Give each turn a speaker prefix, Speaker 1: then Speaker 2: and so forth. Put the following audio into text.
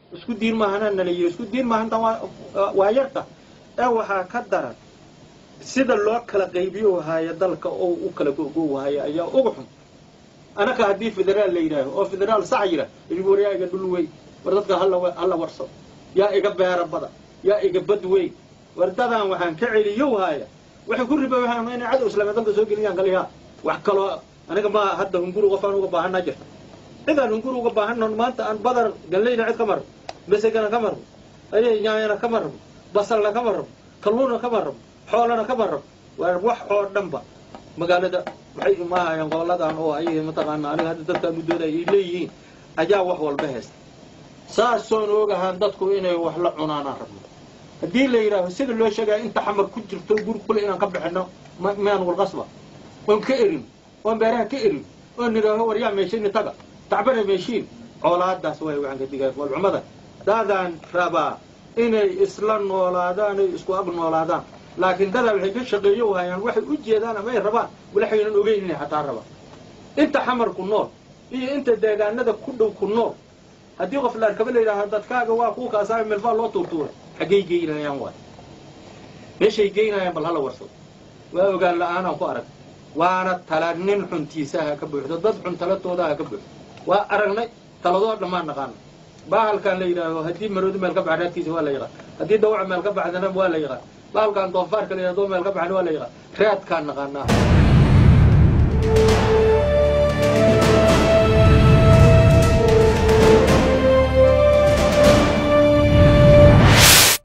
Speaker 1: isku diin maahana nala yiri isku diin maahantan waa yarta ee waxaa ka daran sida loo kala qaybiyo haayo dalka oo u kala gogo haayo ayaa uga xun anaka haddii federaal la yidhaaho oo federaal sax yidha idigu war yaa iga dhul wey war dadka hala warso yaa iga beera bada yaa iga bad wey war dadaan waxaan ka celiyow haaya waxay ku riba waxaan inay cadow islaamiya dalka soo geliyaan kaliya wax kaloo aniga ma hadda hunguri qofaan uga baahanaa jirta cidaan hunguri uga baahannon maanta aan badar gallayna cid ka marno masegana ka marno ayay nyaayana ka marno basalna ka marno kalluuna ka marno xoolana ka marno waa wax oo dhanba magaalada waxay imaahayaan goboladan oo ay mataqaana aniga hadda dadkaan muddooda ay leeyihiin ayaa wax walba haysta saasoon ogahaan dadku inay wax la cunaanaan rabno haddii la yidhaaho sida loo sheegaya inta xamar ku jirto guri kule inaan ka bixino mayaan walqasba oon ka erin oon beeraha ka erin oon nidhaaho war yaa meeshiini taga tacbana meeshiin coolaadaas way waxaan ka digaya walcumada dadaan rabaa inay isla noolaadaan ay isku ag noolaadaan laakiin dadaa waxay ka shaqeeyo hayaan waxay u jeedaan ama ay rabaan walaxaynan ogeyn inay xataa rabaan inta xamar ku nool iyo inta deegaanada ku dhow ku nool haddii qof laarkaba la yidhaaho dadkaaga waa kuu kaasaa melfaa loo tuurtuuray xaggay geynayaan waay meeshay geynayaan bal hala warsado waa ogaan la-aanaan ku arag waana tala nin xuntiisaha ka buuxdo dad xun talatoodaha ka buuxdo waa aragnay taladoo dhammaan naqaana bahalkan la yidhaaho haddii maroodi meel ka baxa raadkiisa waa la yaqaan haddii dawaca meel ka baxdana waa la yaqaan bahalkan doofaarka la yidhahdo meel ka baxana waa la yaqaan raadkaan naqaanaa